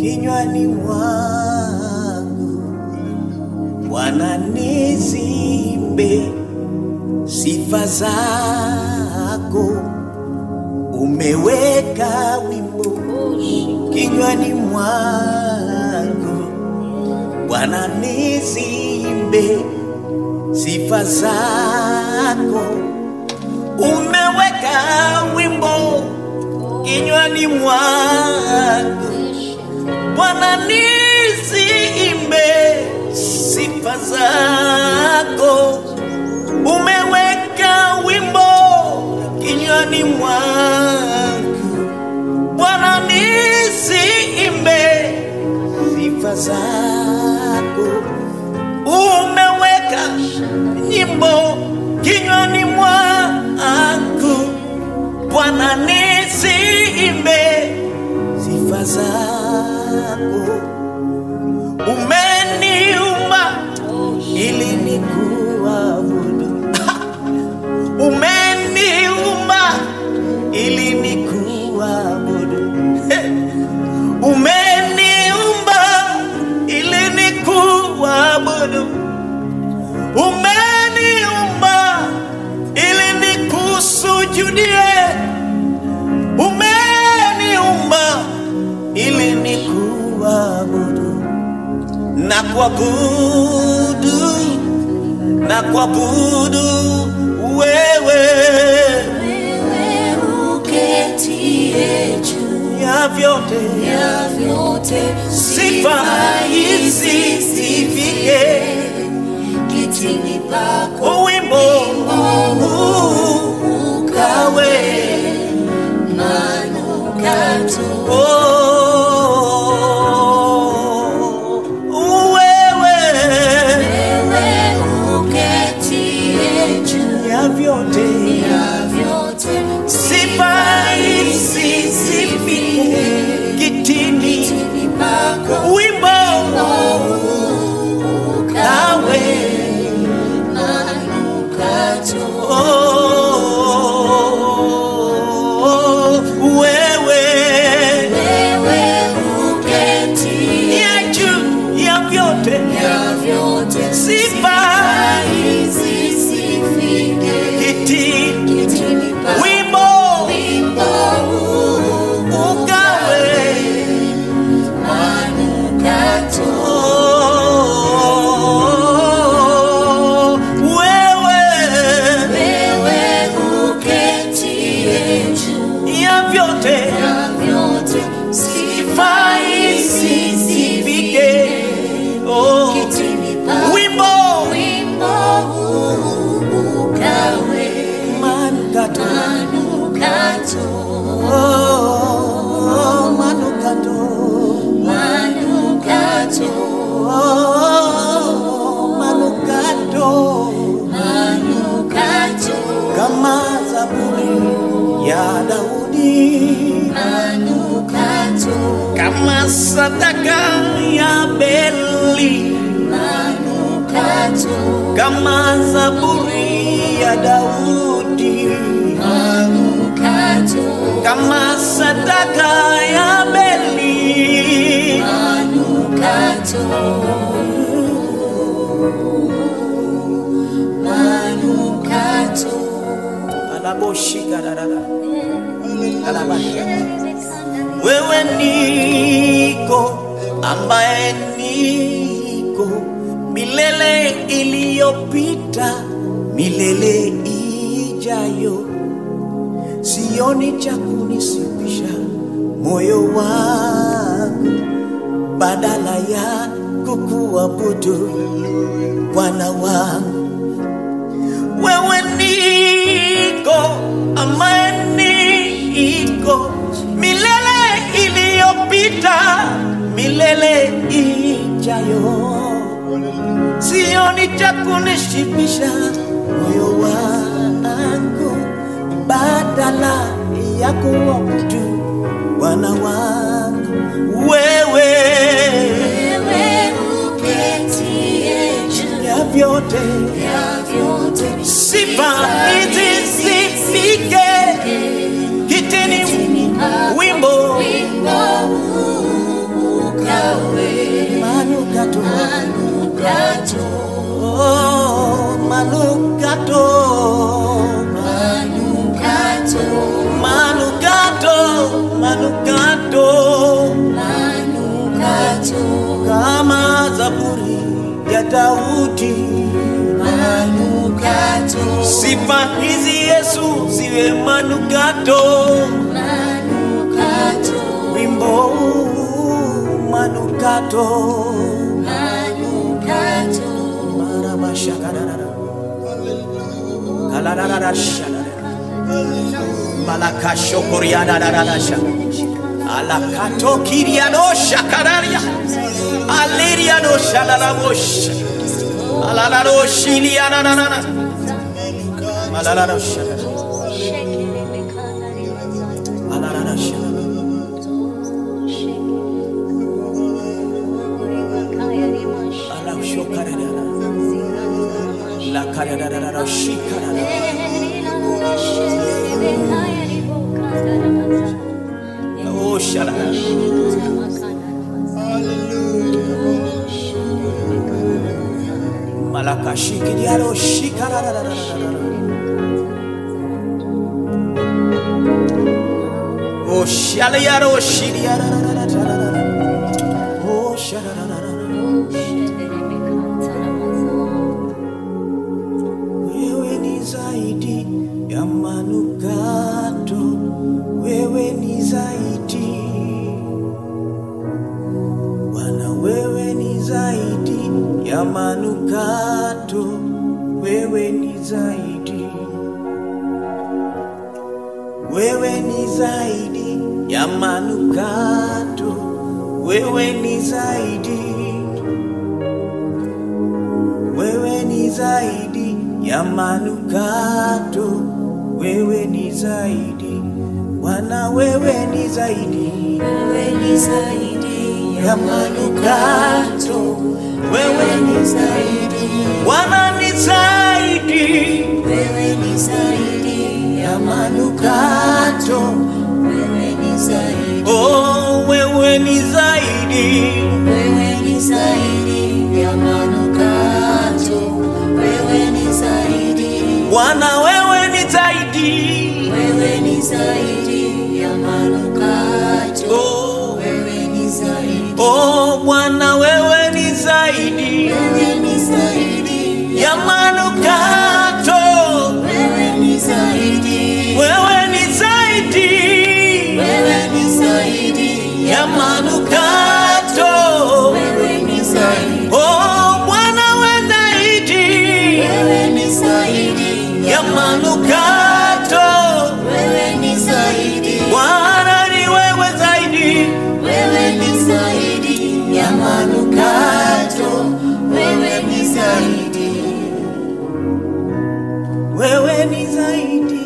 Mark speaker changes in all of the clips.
Speaker 1: kinywani mwangu Bwana nizimbe sifa zako, umeweka wimbo kinywani mwangu Bwana nizimbe sifa zako, umeweka wimbo kinywani mwangu Bwana niziimbe sifa zako, umeweka wimbo kinywani mwangu. Bwana niziimbe sifa zako, umeweka nyimbo kinywani mwangu. Bwana niziimbe sifa zako umeniumba ili nikuabudu umeniumba ili nikuabudu umeniumba ili nikuabudu umeniumba ili nikusujudie umeniumba ili nikuabudu na kuabudu na kuabudu wewe
Speaker 2: Wewe uketie juu
Speaker 1: ya vyote
Speaker 2: ya vyote,
Speaker 1: sifa hizi zifike
Speaker 2: kitini pako
Speaker 1: uwimbo huu ukawe
Speaker 2: manukato.
Speaker 1: oh, wewe
Speaker 2: Wewe uketie juu
Speaker 1: ya vyote
Speaker 2: ya vyote,
Speaker 1: sifa hizi zifike kitini
Speaker 2: kitini pako
Speaker 1: wimbo kawe
Speaker 2: manukato.
Speaker 1: oh, wewe
Speaker 2: Wewe uketie
Speaker 1: ya juu ya vyote
Speaker 2: ya vyote,
Speaker 1: sifa
Speaker 2: hizi zifike
Speaker 1: kitini
Speaker 2: kitini pako.
Speaker 1: wimbo
Speaker 2: Wimbo huu
Speaker 1: ukawe
Speaker 2: manukato.
Speaker 1: oh, wewe
Speaker 2: Wewe uketie juu
Speaker 1: ya vyote
Speaker 2: ya vyote, sifa hizi zifike
Speaker 1: oh,
Speaker 2: kitini pako.
Speaker 1: wimbo
Speaker 2: Wimbo huu ukawe
Speaker 1: manukato
Speaker 2: manukato.
Speaker 1: oh, manukato
Speaker 2: Manukato,
Speaker 1: oh, manukato
Speaker 2: manukato,
Speaker 1: kama zaburi ya Daudi
Speaker 2: manukato,
Speaker 1: kama sadaka ya Beli
Speaker 2: manukato,
Speaker 1: kama zaburi ya Daudi
Speaker 2: manukato,
Speaker 1: kama sadaka ya Beli
Speaker 2: manukato, manukato.
Speaker 1: anaboshika darara alabasha wewe niko ambaye niko milele iliyopita milele ijayo sioni cha kunisibisha moyo wangu badala ya kukuabudu Bwana wangu wewe niko ambaye niko milele iliyopita milele ijayo sioni cha kunishibisha moyo wangu badala ya kuabudu Bwana wangu wewe
Speaker 2: Wewe uketie juu
Speaker 1: ya vyote
Speaker 2: ya vyote,
Speaker 1: sifa hizi zifike kitini wimbo
Speaker 2: wimbo huu
Speaker 1: manukato
Speaker 2: manukato,
Speaker 1: manukato manukato
Speaker 2: manukato,
Speaker 1: kama zaburi ya Daudi.
Speaker 2: manukato,
Speaker 1: Sifa hizi Yesu ziwe manukato,
Speaker 2: manukato,
Speaker 1: wimbo huu manukato.
Speaker 2: manukato,
Speaker 1: Marabashakarara. Kalarararashara. Malakashokoriadadadadasha. Alakatokiriadosha kararia. Aleriadosha lalavosha. Alalaroshiliadadadada. Malalarosha. Alararasha. Alashokarara. Lakararararashikarara. Oh, shalala. Malakashikiriaro shikararararara. Oh, shalayaro shiriararararara. Oh, shalarararara. Wewe ni zaidi ya manukato, wewe ni zaidi Bwana, wewe ni zaidi ya manukato, wewe ni zaidi, wewe ni zaidi ya manukato, wewe ni zaidi wewe ni zaidi ya manukato, wewe ni zaidi Bwana, wewe ni zaidi
Speaker 2: Wewe ni zaidi
Speaker 1: ya manukato, wewe ni
Speaker 2: zaidi,
Speaker 1: Bwana ni zaidi
Speaker 2: wewe ni zaidi,
Speaker 1: ya manukato,
Speaker 2: wewe ni zaidi,
Speaker 1: oh, wewe ni zaidi
Speaker 2: wewe ni zaidi ya manukato, wewe ni zaidi,
Speaker 1: Bwana, wewe ni zaidi
Speaker 2: wewe ni zaidi ya manukato,
Speaker 1: oh,
Speaker 2: wewe ni zaidi,
Speaker 1: oh, Bwana, wewe ni zaidi
Speaker 2: wewe ni zaidi
Speaker 1: ya manukato
Speaker 2: wewe ni zaidi,
Speaker 1: wewe ni zaidi
Speaker 2: wewe ni zaidi
Speaker 1: ya manukato
Speaker 2: wewe ni zaidi,
Speaker 1: oh bwana we zaidi
Speaker 2: wewe ni zaidi
Speaker 1: ya manukato
Speaker 2: wewe ni zaidi,
Speaker 1: bwana ni wewe zaidi
Speaker 2: wewe ni zaidi ya manukato, wewe ni zaidi,
Speaker 1: wewe ni zaidi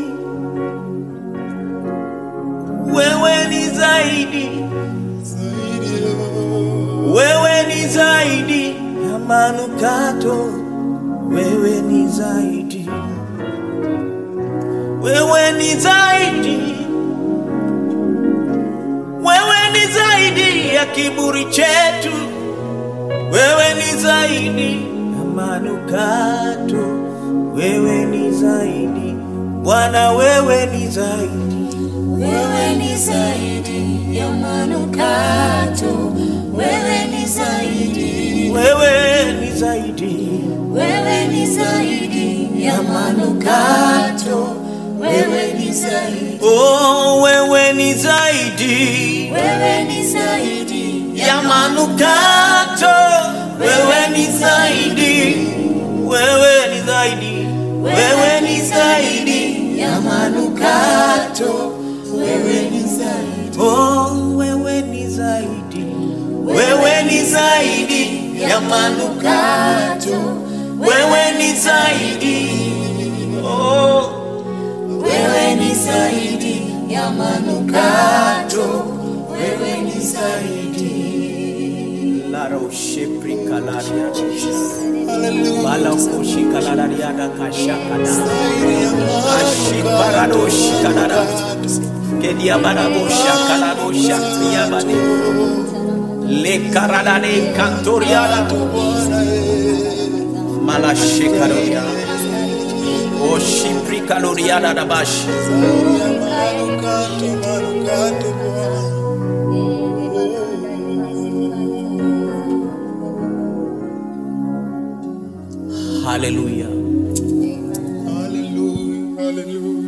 Speaker 1: wewe ni zaidi wewe ni zaidi ya manukato wewe ni zaidi wewe ni zaidi wewe ni zaidi ya kiburi chetu wewe ni zaidi ya manukato wewe ni zaidi bwana wewe ni zaidi
Speaker 2: wewe ni zaidi ya manukato, wewe ni zaidi,
Speaker 1: wewe ni zaidi
Speaker 2: wewe ni zaidi ya manukato, wewe ni zaidi,
Speaker 1: oh wewe ni zaidi
Speaker 2: wewe ni zaidi
Speaker 1: ya manukato wewe ni zaidi wewe ni zaidi wewe ni zaidi
Speaker 2: ya manukato, wewe ni zaidi,
Speaker 1: oh wewe ni zaidi wewe ni zaidi ya manukato wewe ni zaidi oh
Speaker 2: wewe ni zaidi ya manukato, wewe ni zaidi.
Speaker 1: lara ushepri kalaria bala kushi kalararia da kashakada ashi parado shikanada kedia barabo shakalado shakriya bade le karada de kantoriada mala shikaroria Oshiprika loriada dabashi.
Speaker 3: Manukato, manukato Bwana.
Speaker 1: Haleluya.
Speaker 3: Hallelujah, hallelujah.